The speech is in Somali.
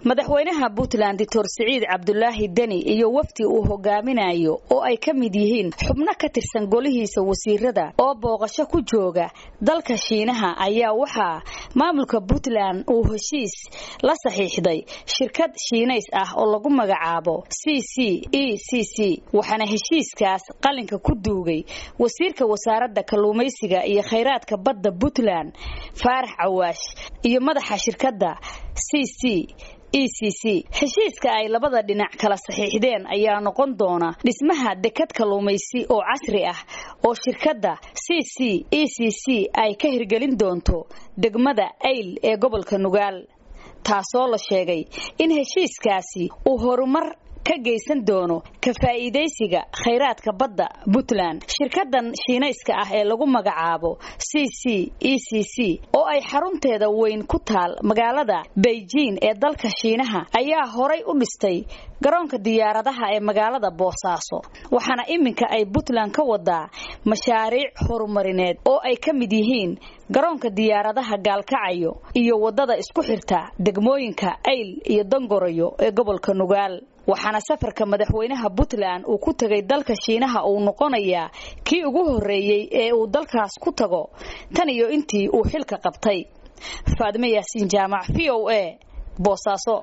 madaxweynaha puntland doctor siciid cabdulaahi deni iyo wafdi uu hogaaminayo oo ay ka mid yihiin xubno ka tirsan golihiisa wasiirada oo booqasho ku jooga dalka shiinaha ayaa waxaa maamulka puntland uu heshiis la saxiixday shirkad shiinays ah oo lagu magacaabo c c e c c waxaana heshiiskaas qalinka ku duugay wasiirka wasaaradda kalluumaysiga iyo khayraadka badda puntland faarax cawaash iyo madaxa shirkadda c c e c c heshiiska ay labada dhinac kala saxiixdeen ayaa noqon doona dhismaha dekad kalluumaysi oo casri ah oo shirkadda c c e c c ay ka hirgelin doonto degmada ayl ee gobolka nugaal taasoo la sheegay in heshiiskaasi uu horumar ka geysan doono ka faa'iidaysiga khayraadka badda puntland shirkadan shiinayska ah ee lagu magacaabo c c e c c oo ay xarunteeda weyn ku taal magaalada beijing ee dalka shiinaha ayaa horay u dhistay garoonka diyaaradaha ee magaalada boosaaso waxaana iminka ay puntland ka wadaa mashaariic horumarineed oo ay ka mid yihiin garoonka diyaaradaha gaalkacayo iyo wadada isku xirta degmooyinka ayl iyo dangorayo ee gobolka nugaal waxaana safarka madaxweynaha puntland uu ku tegay dalka shiinaha uu noqonayaa kii ugu horreeyey ee uu dalkaas ku tago tan iyo intii uu xilka qabtay faadime yaasiin jaamac v o a boosaaso